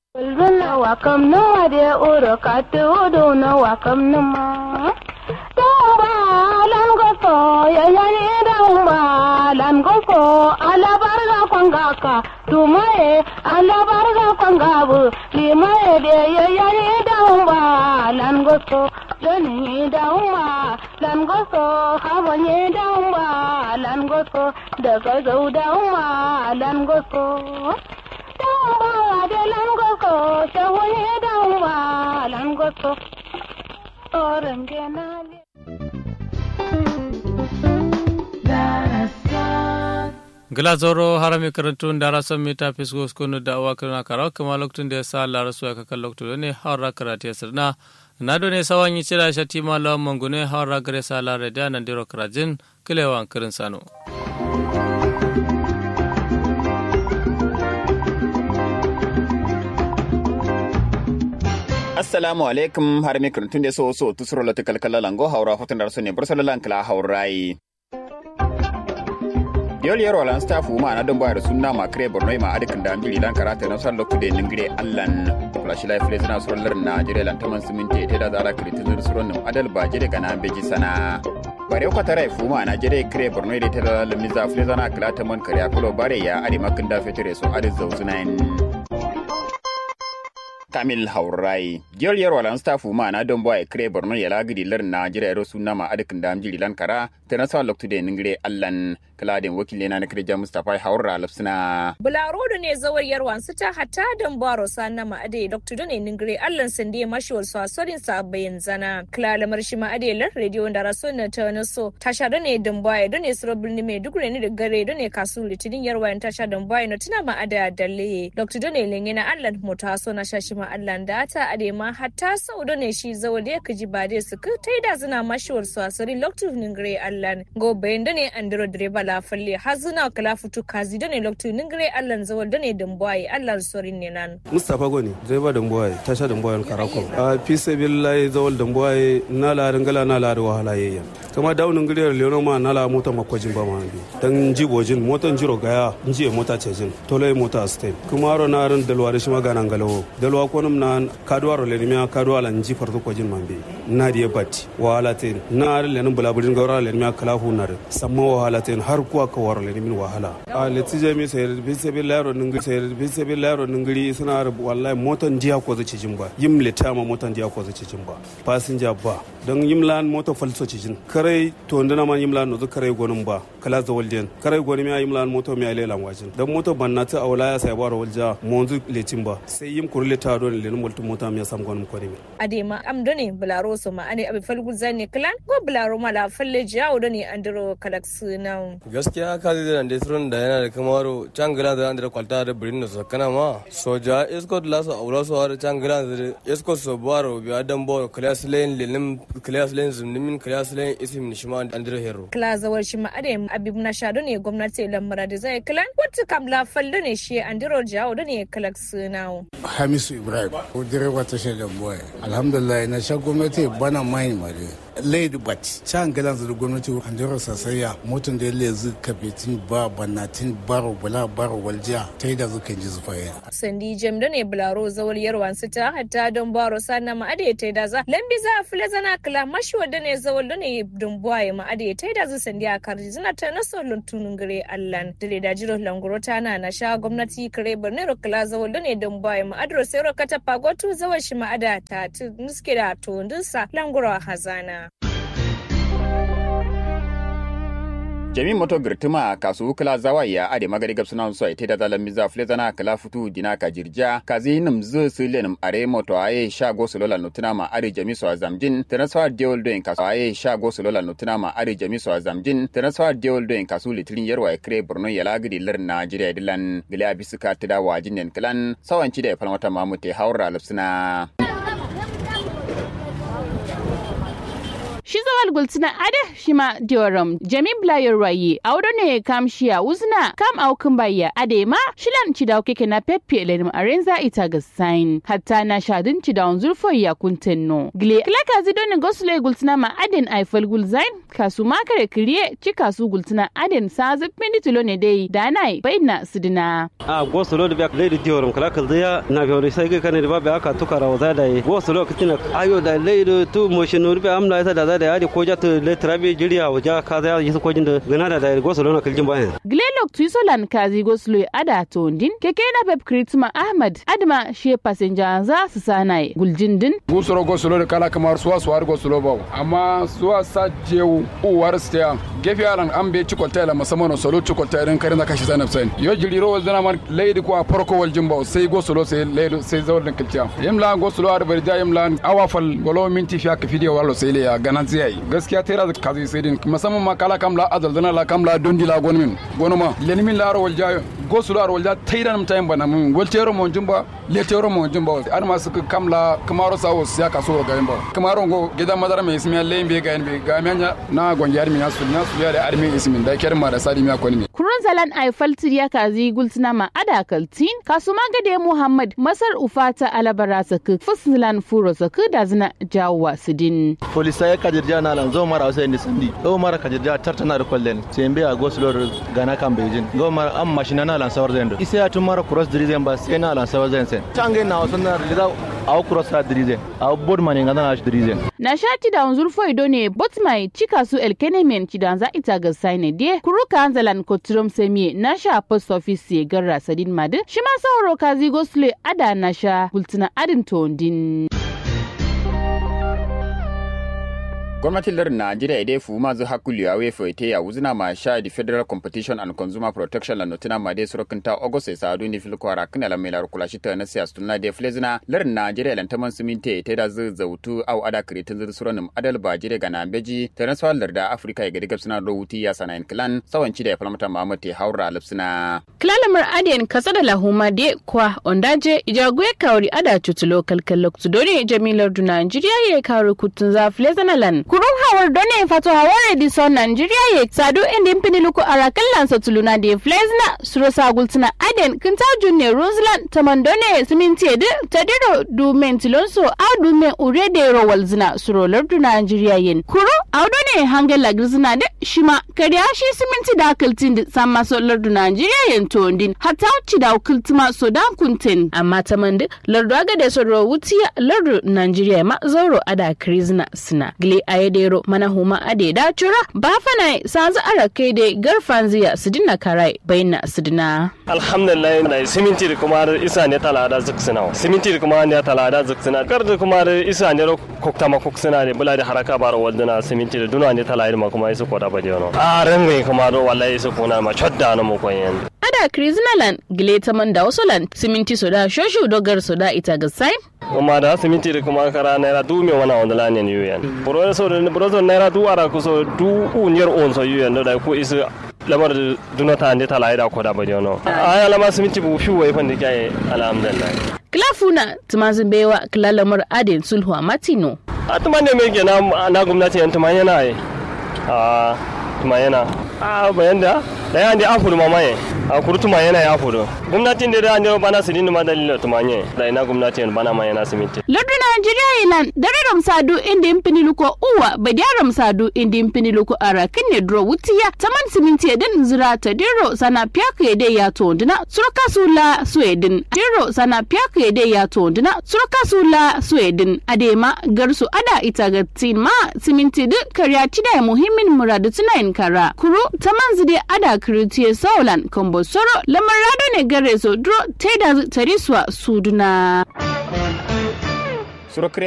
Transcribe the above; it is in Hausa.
Ulbina wakam nuwa de uro katu udu na wakam numa. Tumba lan goso ya yani damba lan goso ala barga kwangaka tumaye ala barga kwangabu limaye de ya yani damba lan goso dani damba lan goso habanye damba lan goso daga zau damba lan goso. Damba de lan goso shawanye damba lan goso. Oren genale. gila zoro harami karantun da rasan mita fisgo skunu da awa kirna karawa kuma lokacin da ya sa Allah rasu ya kakan lokacin ne haura karatu ya sirna na do ne sawan yi cira shati ma lawan mangune haura gare sa la radiya nan diro karajin kilewan kirin sano. assalamu alaikum har mi kirtun de so so tusro la tikal kala lango haura hotan dar so ne bursala lan kala haurai yol yero lan staff ma na don bayar sunna ma kre borno ma adikin da ambili lan karata na san lokku de ningire allan flash life le zina suron lar na jire lan taman siminti te da zara kritin suron nim adal ba jire gana beji sana bare ko tare fu ma na jire kre borno de te da lamiza fle zana kala taman kare akulo bare ya adi makin da fetire so adi zawzunain kamil haurai jol yer walan staffu ma na don boy kre borno ya lagidi lar na jira ro sunna ma adikin da amjiri lan kara ta na sa loktu de ningire allan kaladin wakile na nakre ja mustafa haura lafsina bularodo ne zawar yarwan su ta hata don baro sanna ma ade dr done ningire allan sande mashiwar su asorin sa bayan zana klala marshi ma ade lar radio da raso na ta na so tasha da ne don boy don ne suro birni mai dugure ne da gare don ne kasu litinin yarwan tasha don boy na tuna ma ada dalle dr done lenye na allan mota so na shashi ma allan da ta ade ma hatta sau don ne shi zawar da kaji ba dai su ka taida zina mashiwar su asorin loktu ningire allan go bayan da ne andro direba la falle har zuna kala futu kazi da ne loktu ningire allan zawal da ne dambuwaye allan sorin ne nan mustapha goni direba dambuwaye tasha dambuwaye karakom a fi sabillahi zawal dambuwaye na la ringala na la wahala yayya kama daunin gire leono ma na la mota makwajin ba ma bi dan jibojin motan jiro gaya nji mota cejin tole mota stain kuma ro na ran dalwa da shi magana ngalawo dalwa ko num na kadwa ro le miya kadwa la nji farto kwajin man bi na diye batti wahala tin na ran le nan bulaburin gawra le miya kala hu na samma wahala tin har kuwa ka waro le min wahala a letije mi sai bi sai bi laro ningiri sai bi sai bi laro ningiri suna rubu wallahi motan jiya ko zaci jin ba yim leta ma motan jiya ko zaci jin ba passenger ba dan yim lan mota falso cijin kare to ndana man yim lan no kare gonum ba kala za walden kare goni mi yim lan moto mi ale lan wajin dan moto banna ta awla ya sai baro walja monzu letin ba sai yim kurle ta don le multu mota mi sam gonum ko ni adema am done bularo so ma ane abi falgu zanne klan ko bularo mala falle jawo done andro kalaks na gaskiya ka zai da suron da yana da kamaro can gila da da kwalta da birin da su kana ma soja escort la so aura so har can gila da escort so baro bi adam bo class lane lelim class lane zumnimin class lane isim nishma andre hero kla zawar shi ma ade abib na shado ne gwamnati lamara da zai klan wata kam la falle ne shi andro jawo done kalaks na hamisu ibrahim ko direba tashar da boy alhamdulillah na sha gwamnati bana mai mare lady bat can galan da gwamnati andiro sasaya motan da yalle zu kabetin ba banatin baro bala baro waljiya ta yi da zukan ji zufaye sandi jem da ne bularo zawar yarwan su ta hatta don baro sana ma ade ta da za lambi za a fule zana kala mashi wadda ne zawar da ne don buwaye ma ade ta da zu sandi a karji zina ta na solon tunun gare allan da da jiro languro ta na na sha gwamnati kare birnin kala zawar da ne don buwaye ma adro sai rokata pagotu zawar shi ma ada ta nuske da to ndinsa languro hazana jami moto girtuma kasu kala zawaya ade magari gab sunan so ite da zalan miza flezana kala futu dina ka jirja kazi nim zu silenim are moto aye shago solola nutuna ma are jami so azamjin transfer deal doing kasu aye shago solola nutuna ma are jami so azamjin transfer deal doing kasu litrin yarwa kre borno yala gidi lar najeriya dilan gile abisuka tida wajin nen klan sawanci da falmata mamute haura lafsuna shi zawal gultina ade shi ma dioram jami blayer waye audo ne kam shiya uzna kam aukin bayya ade ma shilan ci da keke na pepe lenim arenza ita ga sign hatta na shadin ci da zurfo ya kuntenno gle klaka zido ne gosle gultina ma aden aifal gulzain kasu makare kiriye ci kasu gultina aden sa zubin tulo ne dai da nai bayna sidina a goslo da biya leidi dioram kala kal daya na biyo sai ga kane da babu aka tukara wa da yi goslo kitina ayo da leidi tu motion no rubi amla ita da da ya ko ja to le trabe jiriya wa ja ka da yi ko jin da gana da da goslo na kiljin bayan glelok tuisolan kazi goslo ada tondin keke na pep kritma ahmad adma she passenger za su sanai guljindin gusoro goslo da kala kamar suwa suwa goslo ba amma suwa sa jewu uwar stiya gefe alan an be cikolta la musamman solo cikolta idan karin da kashi sanab sen yo jiri ro wazana man leidi ko farko wal jimba sai goslo sai leidi sai zawar din kilciya yimla goslo ar barja yimla awa fal golo minti fiya ka fidiyo wallo sai le ya ganan zai gaskiya tera da kazi sai din musamman ma kala kamla azal dana la kamla dondi la gonmin gonuma lenmin la ro walja goslo ar walja tairan mutayin bana mun goltero mon jimba letero mon jimba ar ma su kamla kamaro sawo siya kaso ga yimba kamaro go gidan madara mai ismiya lembe ga yimbe ga menya na gonjar mi nasu na su ya da armi ismin da kerma da sadi mi akoni mi kurun zalan ay faltiriya kazi gultina ma ada kaltin kasu magade muhammad masar ufata alabara saku fuslan furo saku da zina jawa sidin polisa ya kajirja na lan zo mara wasa ni sandi zo mara kajirja tartana da kollen sai mbe a goslor gana kan beijing go mara am mashina na lan sawar zendo isa ya tun mara cross drizen ba sai na lan sawar zen sen tange na wasan na lida a cross ra drizen a board mani ngana na drizen na shati da unzur ido ne botmai cika su elkenemen cidan za ita ga saine die kuruka anzalan kotrom semie na sha post office ye garra sadin madin shi ma sauro kazi gosle ada na sha bultina adin tondin gwamnatin lardin najeriya idai fu mazu hakulu ya wefa ite ya wuzina ma sha di federal competition and consumer protection la notina ma dai surokin ta ogose sa adu ni filko ara kana la melar kula shi ta na siya stunna de flezina lardin najeriya lan taman suminte ite da zu zautu au ada kritin zu suronim adal ba jire ga nambeji ta na swal larda afrika ya gadi gabsina rawuti ya sanayin clan sawanci da ya falmata muhammad te haura lipsina klalamar adiyan kasa da lahuma de kwa ondaje ijaguye kawri ada tutulo kalkalok tudore jamilar du najeriya ya kawri kutun za flezina lan kurun hawar done fato hawar edison nigeria ye sadu indi mpini luku arakan lansa tuluna de flezna suro sagultina aden kinta junne rosland tamandone siminti edu tadiro du mentilonso au du men ure de rowal zina suro lardu nigeria yen kuro au done hangel lagrizna de shima kariya shi siminti da kiltin di samma so lardu nigeria yen tondin hatta uci da kiltima so da kuntin amma tamandi lardu aga de so ro wutiya lardu nigeria ma zauro ada krizna sina gile ayedero mana huma ade da cura ba fana sanzu ara kai de garfan ziya su dinna karai bayna su dina alhamdulillah na siminti da kuma isa ne talada zuksina siminti da kuma ne talada zuksina kar da kuma isa ne kokta ma koksina ne bula da haraka bar walduna siminti da duna ne talada ma kuma isu koda ba jono a ran mai kuma do wallahi isu kuna ma chodda na mu koyen ada kriznalan gile ta man da wasolan siminti soda shoshu dogar soda ita ga sai kuma da siminti da kuma kara naira du me wana wanda lanen yuyen buro so da buro so naira du ara ku so du unyer on so yuyen da ku isu lamar duna ta ande tala ida ko da ba jono aya lama siminti bu fi wai fande kai alhamdulillah klafuna tumazin bewa klalamar adin sulhu a matino a tumane me ke na na gwamnati yan tumanye na yi a tumanye na a bayan da da yan da afuru mamaye a kuru tumanye na ya afuru gwamnatin da da ne bana sidin ma dalilin tumanye da ina gwamnatin bana ma yana siminti lardu najeriya ilan dare ramsadu inda impini luko uwa badiya ramsadu inda impini luko ara kinne dro wutiya taman siminti edin zira ta diro sana piyaka yede ya tondina surka sula suedin diro sana piyaka yede ya tondina surka sula suedin adema garsu ada ita ga ma siminti duk karya tida muhimmin muradu tunayin kara kuru taman zide ada kiritiye saulan kombo soro lamar rado ne gare so dro teda tariswa suduna surokre